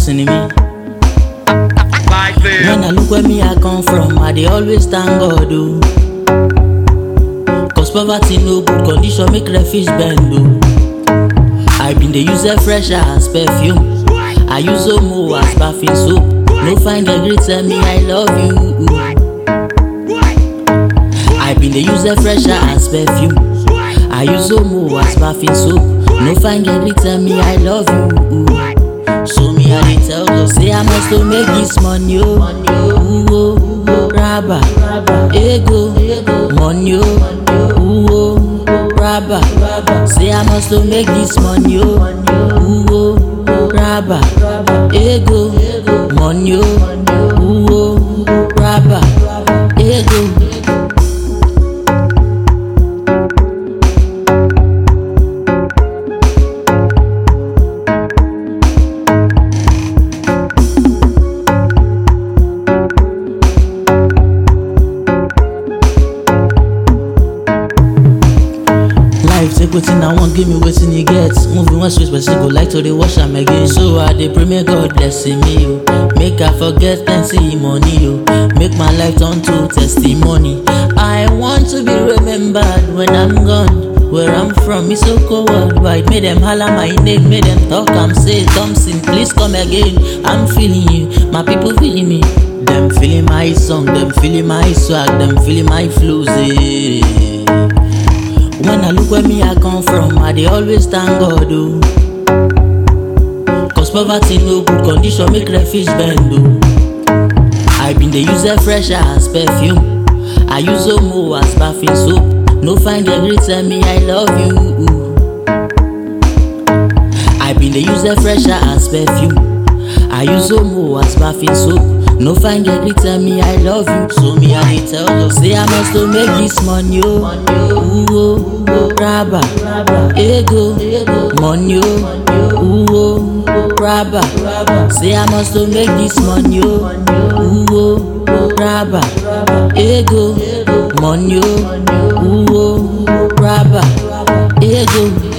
hustling me. Like this. When I look where me I come from, I dey always thank God o. Cause poverty no good condition make refuge bend o. I been dey use air fresher as perfume. I use Omo as bathing soap. No find a greet tell me I love you. I been dey use air fresher as perfume. I use Omo as bathing soap. No find a greet tell me I love you. So me I dey tell you say I must to make this money o. Ooh, oh, oh, raba, ego, money o. Ooh, oh, raba, say I must to make this money o. Ooh, oh, raba, ego, money o. Ooh, oh, raba, ego. Life take wetin I want, give me wetin e get. Moving one switch, person go like to dey wash am again. So I dey pray make God bless me o. Make I forget plenty money o. Make my life turn to testimony. I want to be remembered when I'm gone. Where I'm from is so cold worldwide. Make them holler my name, make them talk am say Thompson, please come again. I'm feeling you, my people feeling me. Them feeling my song, them feeling my swag, them feeling my flows. Eh. When I look where me I come from, I dey always thank God o. Cause poverty no good condition make refuge bend o. I been dey use air fresher as perfume. I use Omo as bathing soap. No find a greet tell me I love you. I been dey use air fresher as perfume. I use Omo as bathing soap. No find a greet tell me I love you. So me I dey tell you say I must to make this money o. Ooh, oh, raba, ego, money o. Ooh, oh, raba, say I must to make this money o. Ooh, oh, raba, ego, money o. Ooh, oh, raba, ego.